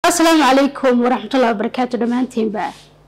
asalaamu calaykum waraxmatullahi wabarakaatu dhammaantiinba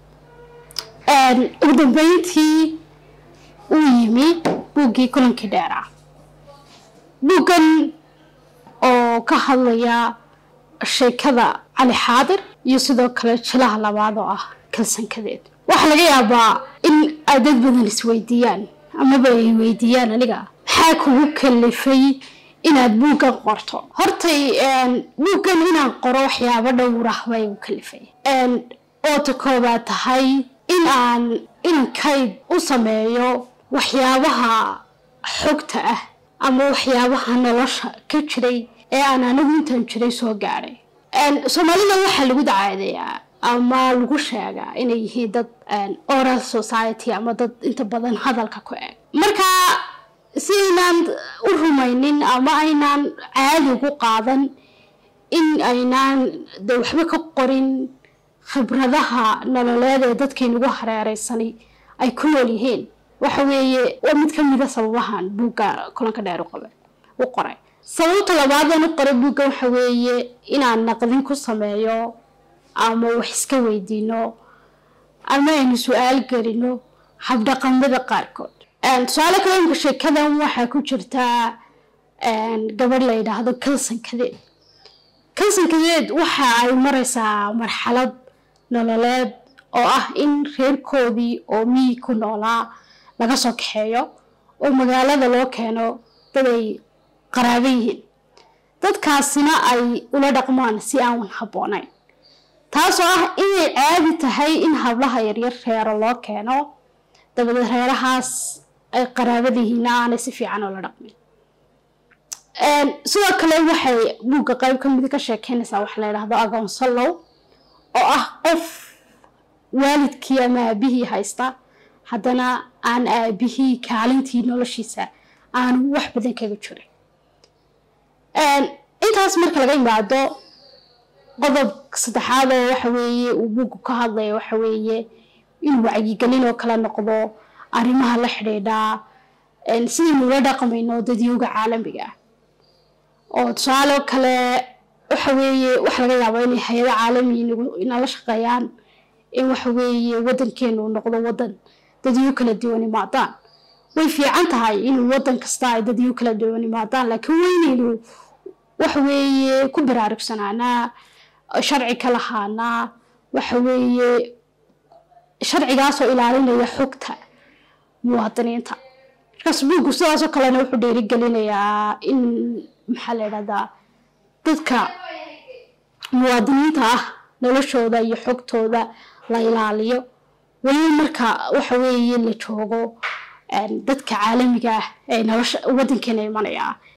ugu dambeyntii uu yimi buuggii kulankii dheeraa buuggan oo ka hadlaya sheekada cali xaadir iyo sidoo kale jilaha labaad oo ah kalsankadeed waxaa laga yaabaa in ay dad badan isweydiiyaan amaba ay weydiiyaan aniga maxaa kugu kalifay inaad buuggan qorto hortay buuggan inaan qoro waxyaabo dhowrah baa igu kalifay oo ta koobaad tahay in aan inan kayd u sameeyo waxyaabaha xogta ah ama waxyaabaha nolosha ka jiray ee aan anigu intaan jiray soo gaadhay soomaalida waxaa lagu dacaadeeyaa ama lagu sheegaa inay yihiin dad oral society ama dad inta badan hadalka ku eg marka si aynaan u rumaynin ama aynaan caadi ugu qaadan in aynaan de waxba ka qorin khibradaha nololeed ee dadkaynugu hareereysani ay ku nool yihiin waxa weeye waa mid ka mida sababahan buugga kulanka dheer u qoray sababta labaadaan u qoray buugga waxa weeye inaan naqdin ku sameeyo ama wax iska weydiino ama aynu su-aal gelino habdhaqamada qaarkood tusaale kale imka sheekadan waxaa ku jirtaa gabadh la yidhaahdo kalsankadeed kalsankadeed waxa ay mareysaa marxalad nololeed oo ah in reerkoodii oo miyi ku noolaa laga soo kaxeeyo oo magaalada loo keeno dad ay qaraabo yihiin dadkaasina ay ula dhaqmaan si aan habboonayn taasoo ah inay caadi tahay in hablaha yaryar reero loo keeno dabadeed reerahaas ay qaraabadihiina aanay si fiican oola dhaqmin sidoo kale waxay buugga qayb ka mid ka sheekeynaysaa waxa la yidhaahdo agoonsalow oo ah qof waalidkii ama aabihii haysta haddana aan aabihii kaalintii noloshiisa aanu wax badan kaga jirin intaas marka laga yimaado qodob saddexaad oo waxa weeye uu buuggu ka hadlaya waxa weeye inuu wacyigelin oo kala noqdo arrimaha la xidhiidhaa sidaynu ula dhaqmayno dadyooga caalamiga ah oo tusaale kale waxa weeye waxa laga yaabaa inay hay-ada caalami inala shaqeeyaan in waxa weeye waddankeenu noqdo waddan dadyo kala duwan imaadaan way fiican tahay inuu waddan kasta ay dadyo kala duwan imaadaan laakiin weynaynu waxa weeye ku baraarugsanaanaa sharci ka lahaanaa waxa weeye sharcigaasoo ilaalinaya xogta muwaadiniinta markaas buuggu sidaasoo kalena wuxuu dhiirigelinayaa in maxaa la yidhahdaa dadka muwaadiniinta ah noloshooda iyo xogtooda la ilaaliyo weliba marka waxa weeye la joogo dadka caalamiga ah ee nolosha waddankeena imanaya